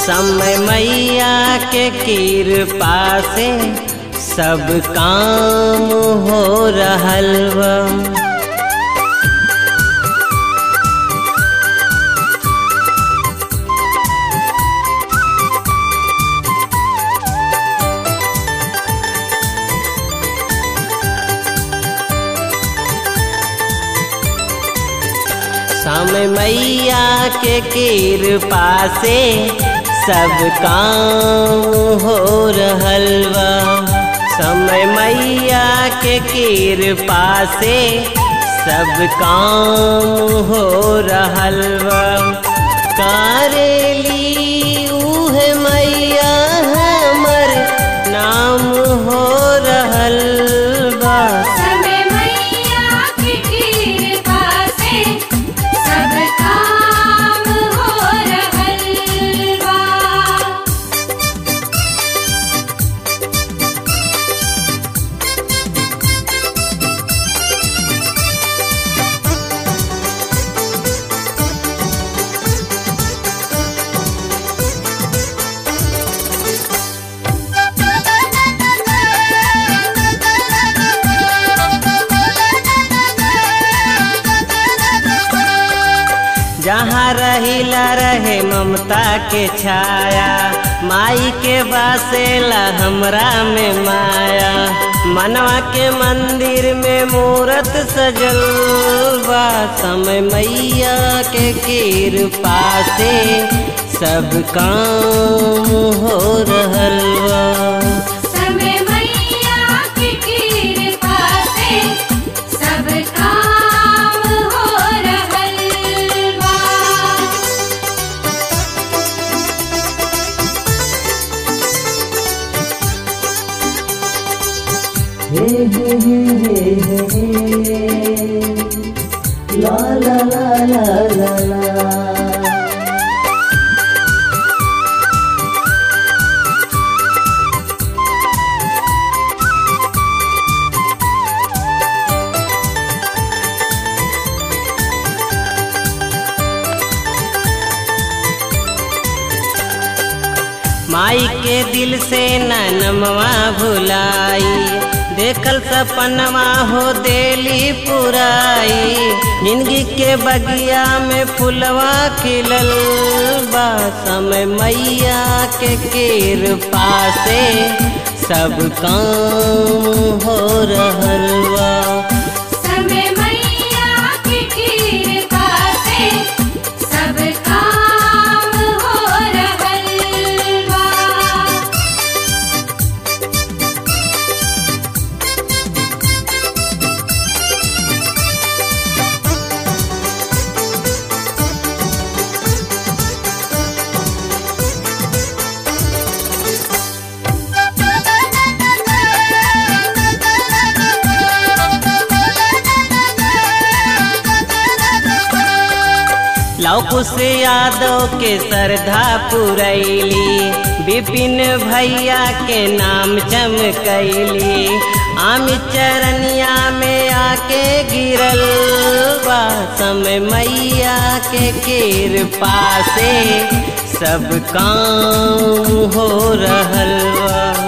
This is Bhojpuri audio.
समय मैया के कृपा से सब काम हो रहल बा समय मैया के कृपा से सब काम हो रहल बा समय मैया के कृपा से सब काम हो रहल बा करेली उहे मैया हमर नाम हो रहल बा समय मैया की कृपा से सब काम हो रहल बा जहाँ रहिला रहे ममता के छाया माई के बासेला हमरा में माया मनवा के मंदिर में मूरत सजल बा समय मैया के कृपा से सब काम हो रहल बा समय मैया की कृपा से सब काम हो रहल बा माई के दिल से ननमवा भुलाई देखल सपनवा हो देली पुराई जिंदगी के बगिया में फुलवा खिलल बा समय मैया के कृपा से सब काम हो रहल बा समय मैया की कृपा से सब काम हो रहल बा लौकु से यादव के श्रद्धा पुरैली विपिन भैया के नाम चमकैली आम चरनिया में आके गिरल बा समय मैया के कृपा से सब काम हो रहल बा